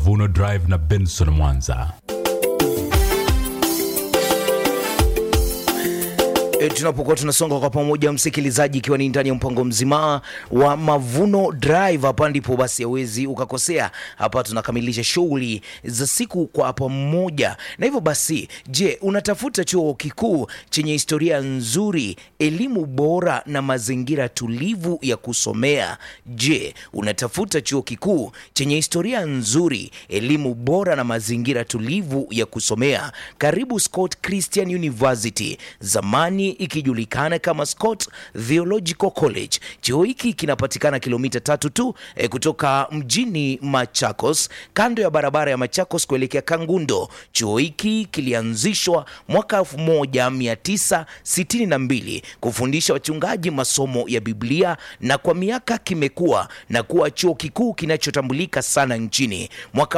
Mavuno Drive na Benson Mwanza. E, tunapokuwa tunasonga kwa pamoja msikilizaji, ikiwa ni ndani ya mpango mzima wa Mavuno Drive, hapa ndipo basi hawezi ukakosea. Hapa tunakamilisha shughuli za siku kwa pamoja, na hivyo basi, je, unatafuta chuo kikuu chenye historia nzuri, elimu bora na mazingira tulivu ya kusomea? Je, unatafuta chuo kikuu chenye historia nzuri, elimu bora na mazingira tulivu ya kusomea? Karibu Scott Christian University, zamani ikijulikana kama Scott Theological College. Chuo hiki kinapatikana kilomita tatu tu eh, kutoka mjini Machakos, kando ya barabara ya Machakos kuelekea Kangundo. Chuo hiki kilianzishwa mwaka 1962 kufundisha wachungaji masomo ya Biblia na kwa miaka kimekuwa na kuwa chuo kikuu kinachotambulika sana nchini. Mwaka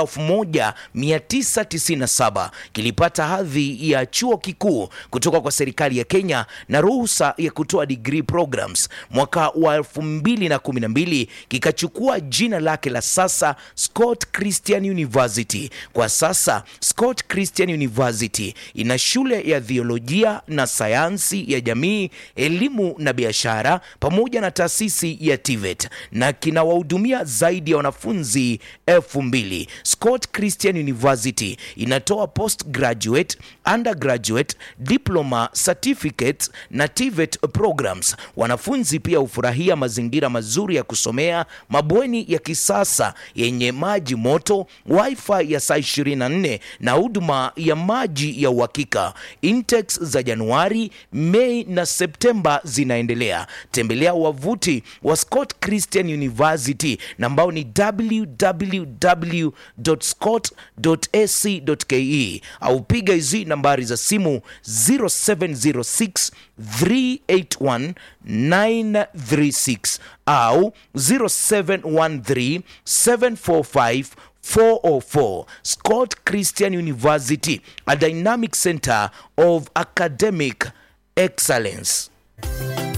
1997 kilipata hadhi ya chuo kikuu kutoka kwa serikali ya Kenya na ruhusa ya kutoa degree programs. Mwaka wa 2012 kikachukua jina lake la sasa Scott Christian University. Kwa sasa Scott Christian University ina shule ya theolojia na sayansi ya jamii, elimu na biashara pamoja na taasisi ya TVET na kinawahudumia zaidi ya wanafunzi elfu mbili. Scott Christian University inatoa postgraduate, undergraduate, diploma, certificate na TVET programs. Wanafunzi pia hufurahia mazingira mazuri ya kusomea, mabweni ya kisasa yenye maji moto, wifi ya saa 24 na huduma ya maji ya uhakika. Intakes za Januari, Mei na Septemba zinaendelea. Tembelea wavuti wa Scott Christian University na ambao ni www.scott.ac.ke au piga hizi nambari za simu 0706 381 936 au 0713 745 404 Scott Christian University, a dynamic center of academic excellence.